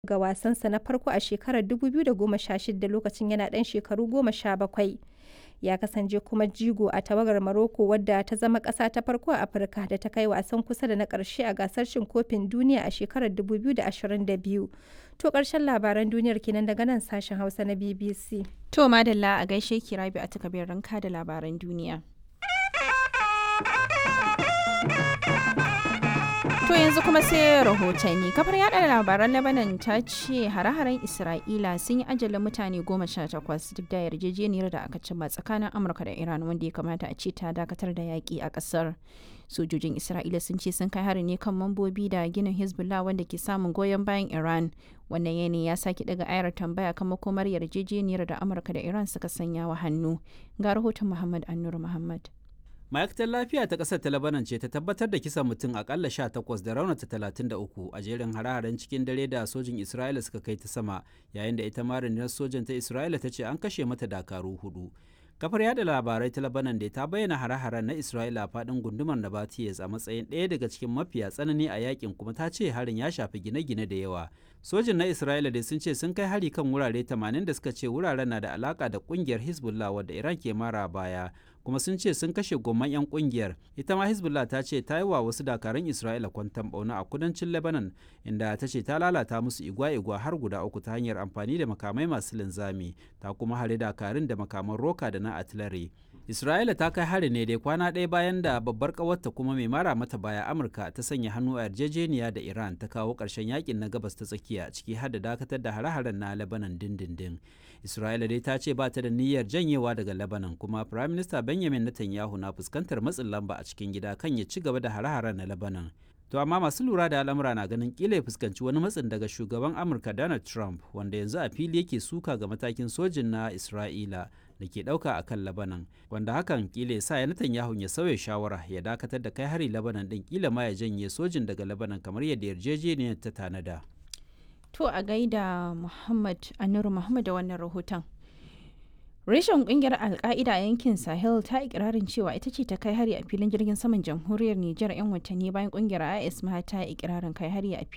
ga wasansa na farko a shekarar 2016 lokacin yana ɗan shekaru 17. Ya kasance kuma jigo a tawagar Morocco wadda ta zama ƙasa ta farko a Afirka da ta kai wasan kusa da na ƙarshe a gasar cin kofin duniya a shekarar 2022. To ƙarshen labaran duniyar kenan daga nan sashen Hausa na BBC. To madalla a gaishe ki Rabi a takabir ranka da labaran duniya. To yanzu kuma sai rahotanni. Kafar yada labaran Lebanon ta ce hare-haren Isra'ila sun yi ajalin mutane goma sha takwas duk da yarjejeniyar da aka cimma tsakanin Amurka da Iran wanda ya kamata a ce ta dakatar da yaƙi a ƙasar. Sojojin Isra'ila sun ce sun kai hari ne kan mambobi da ginin Hezbollah wanda ke samun goyon bayan Iran. Wannan yanayi ya sake daga ayar tambaya kan makomar yarjejeniyar da Amurka da Iran suka sanya wa hannu. Ga rahoton Muhammad Annur Muhammad. ma'aikatar lafiya ta ƙasar ta labanan ce ta tabbatar da kisan mutum akalla 18 da raunata 33 a jerin hare-haren cikin dare da sojin isra'ila suka kai ta sama yayin da ita ma rundunar sojan ta isra'ila ta ce an kashe mata dakaru hudu kafar yada labarai ta labanan da ta bayyana hare-haren na isra'ila a faɗin gundumar nabatiyes a matsayin ɗaya daga cikin mafiya tsanani a yakin kuma ta ce harin ya shafi gine-gine da yawa sojin na isra'ila dai sun ce sun kai hari kan wurare 80 da suka ce wuraren na da alaka da kungiyar hezbollah wadda iran ke mara baya kuma sun ce sun kashe gomman 'yan kungiyar ita ma hezbollah ta ce ta yi wa wasu dakarun isra'ila kwantan bauna a kudancin lebanon inda ta ce ta lalata musu igwa-igwa har guda uku ta hanyar amfani da makamai masu linzami ta kuma hare dakarun da makaman roka da na artillery isra'ila ta kai hari ne dai kwana ɗaya bayan da babbar ƙawarta kuma mai mara mata baya amurka ta sanya hannu a yarjejeniya da iran ta kawo ƙarshen yakin na gabas ta tsakiya ciki har da dakatar da hare-haren na lebanon dindindin isra'ila dai ta ce ba ta da niyyar janyewa daga lebanon kuma prime minister benjamin netanyahu na fuskantar matsin lamba a cikin gida kan ya ci gaba da hare-haren na lebanon to amma masu lura da al'amura na ganin kila ya fuskanci wani matsin daga shugaban amurka donald trump wanda yanzu a fili yake suka ga matakin sojin na isra'ila da ke ɗauka a kan labanan wanda hakan kila ya sa ya netanyahu ya sauya shawara ya dakatar da kai hari labanan ɗin kila ma ya janye sojin daga labanan kamar yadda yarjejeniyar ta tanada. To a gaida Muhammad Anuru Muhammad da wannan rahoton. Reshen kungiyar Alka'ida a yankin Sahel ta ikirarin cewa ita ce ta kai hari a filin jirgin saman jamhuriyar Nijar 'yan watanni bayan kungiyar IS ma ta ikirarin kai hari a